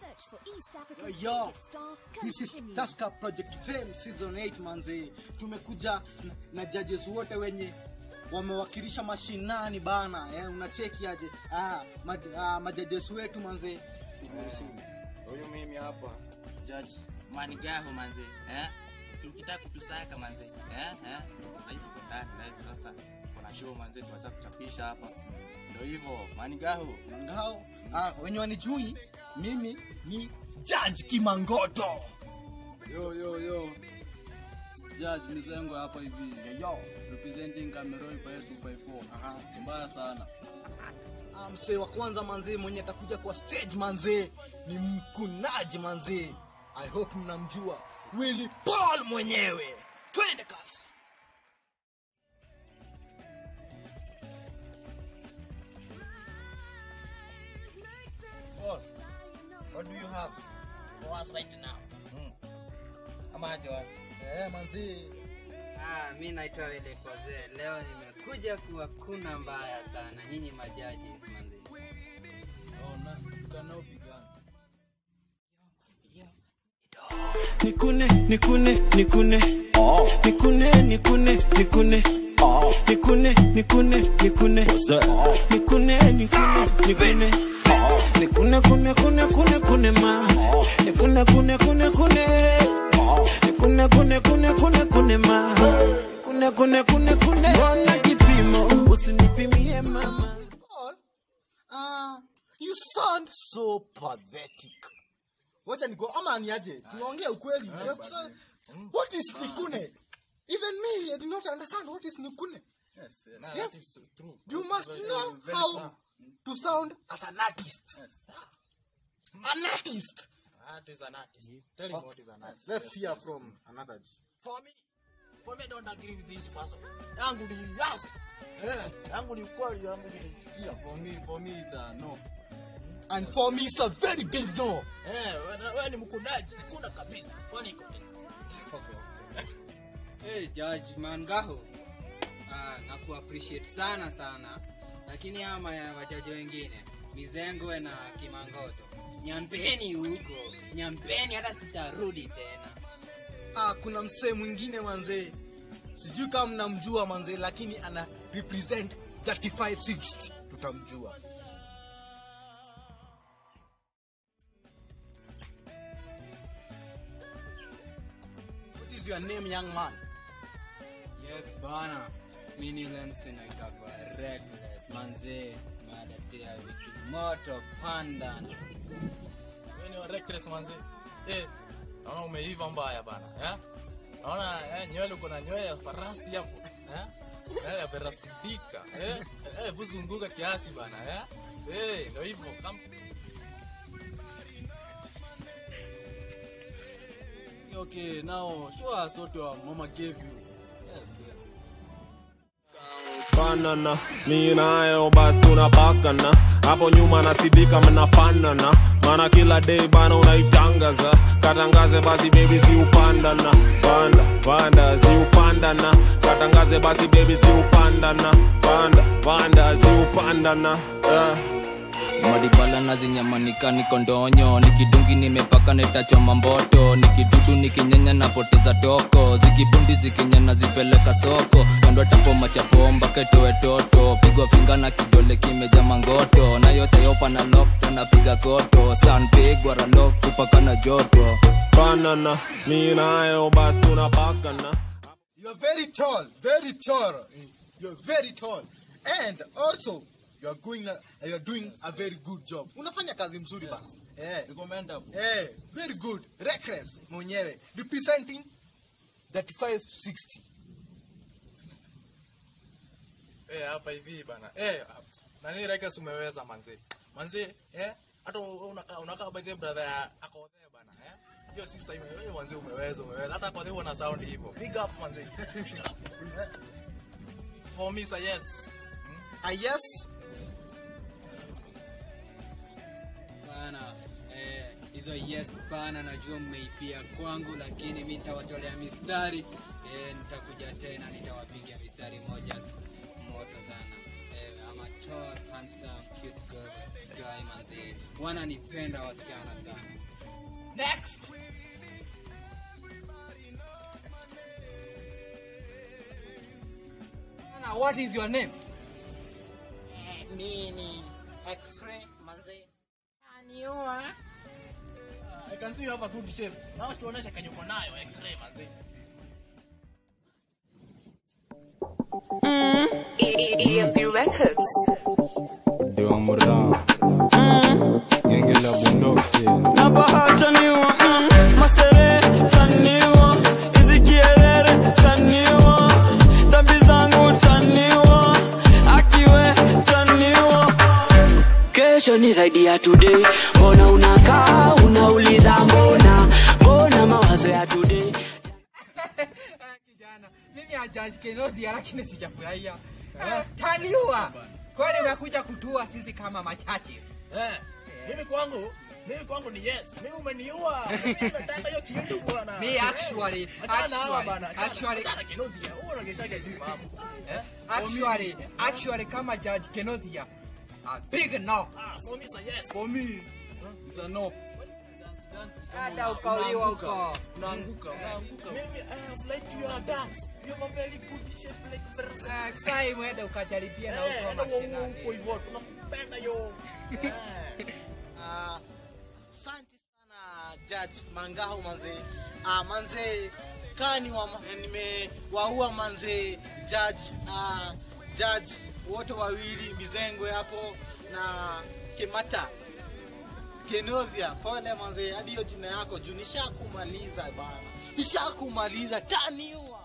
search for East Yo, Africa's yo, biggest star this is continues. Tusker Project Fame season 8 manze. Tumekuja na, na judges wote wenye wamewakilisha mashinani bana. Eh, unacheki aje? Ah, mad, ah majudges wetu manze. huyu mimi hapa judge manigaho manze eh? ukitaka kutusaka manze eh? eh? sasa hivi tuko ndani na hivi sasa kuna show manze tuacha kuchapisha hapa ndio hivyo manigaho Ngao. Ah, wenye wanijui mimi ni Judge Kimangoto. Yo, yo, yo. Judge Mizengo hapa hivi. Yo, representing Cameroon Paya 254. Aha, mbaya sana. Ah, msee wa kwanza manze mwenye atakuja kwa stage manze ni mkunaji manze. I hope mnamjua Willy Paul mwenyewe. Twende kasi. boss what do you have for us right now hmm. ama aje wasi Eh, manze. Ah, mi naitwa Wele Koze. Leo nimekuja kuwakuna mbaya sana nyinyi majaji manzi. Oh, na kanao pigana. nikune nikune nikune nikune nikune nikune nikune nikune nikune nikune nikune nikune nikune kune kune kune kune ma nikune kune kune kune nikune kune kune kune kune ma nikune kune kune kune mbona kipimo usinipimie mama Paul, ah, you sound so pathetic. Wacha niko ama niaje? Tunaongea ukweli. What's- What is nikune? Even me, I do not understand what is nikune. yes eh, nah, Yes. that is true You must Very- know very how true. to sound as an artist. An artist. Art is an artist tell him what is an artist Let's hear from another. for me for me I don't agree with this person yangu ni yes eh yangu ni kweli yangu ni Yeah, for me, for me it's a no. And for me, it's a very big no. eh wewe wewe ni mkunaji kuna kabisa kwani iko nini Hey, Judge Mangaho. Ah, na kuappreciate sana sana. Lakini ama ya wajaji wengine, Mizengwe na Kimangoto. Nyampeni huko. Nyampeni hata sitarudi tena. Ah, kuna msee mwingine manze. Sijui kama mnamjua manze, lakini ana represent 3560. Tutamjua. What is your name, young man? Yes bana. Mimi Lensi naitwa Reckless manze. Madatea vitu moto panda. wewe ni wa reckless manzi eh naona umeiva mbaya bana eh naona eh, nywele uko na nywele ya farasi hapo eh nywele ya farasi dika eh eh buzunguka kiasi bana eh eh ndio hivyo kam Okay, now show us what your mama gave you. Yes, yes. banana mi nayo basi tunabakana hapo nyuma nasidika mnafanana maana kila day bana unaitangaza katangaze basi bebi ziupandana panda panda ziupandana katangaze basi bebi ziupandana panda panda ziupandana yeah. madibala na zinyamanika niko ndonyo nikidungi nimepaka netachoma mboto nikidudu nikinyenya napoteza toko zikibundi zikinyana zipeleka soko kando tapo machapomba ketoe toto pigwa finga na kidole kimeja mangoto na yote yopa na lok napiga koto sanpigwa ralok kupaka na joto banana mi nayo basi tunabakana You're very tall, very tall. You're very tall. And also, you're going you're doing a very good job. Unafanya kazi mzuri Yes. bana. Eh. Recommendable. Eh, very good. Reckless mwenyewe representing 3560. eh hapa hivi bana eh nani reckless umeweza manzi manzi eh hata unakaa unakaa by the brother ya akodhe bana eh hiyo sister imewewe manzi umeweza umeweza hata kwa hivyo na sound hivyo big up manzi Big up. for me say yes Ah, yes. Bana, eh, hizo yes bana, najua mmeipia kwangu, lakini mi nitawatolea mistari eh, nitakuja tena nitawapiga mistari moja s- moto sana wewe ama tall handsome cute girl guy manze wananipenda wasichana sana next Ana, what is your name nini x-ray manze aniua I can see you have a good shape. Na tuoneshe kenye uko nayo x-ray manzi. EMP Records. ndio mra genge la bundoksi na bahataniwa mm, masere taniwa hizi kierere taniwa dhambi zangu taniwa akiwe taniwa kesho ni zaidi ya today mbona unakaa unauliza mbona mbona mawazo ya today kijana mimi ajaji kenodia lakini sijafurahia Eh, taniwa kwani unakuja kutua sisi kama machache Eh. Mimi kwangu, mimi kwangu ni yes. Mimi umeniua. Mimi nimetaka hiyo kitu bwana. Me actually, Achana hawa actually, bana. Achana- actually- achana Kenodia. Wewe unageshaga hivi mambo. Eh? actually actually kama judge kenodia a big no Ah, for me it's a yes. For me, it's a no. hata ukauliwa huko Unaanguka, unaanguka. Mimi I have liked you and dance. You have a very good shape like very next time uende ukajaribia na Eh, huko enda uko mashinani hivyo. Tunakupenda yo. Eh. Ah, asante sana judge mangahu manze ah, manze kaa ni wa, nimewaua manze judge ah, judge wote wawili mizengwe hapo na kemata kenovia pole manze hadi hiyo jina yako juu nishakumaliza bana nishakumaliza taniua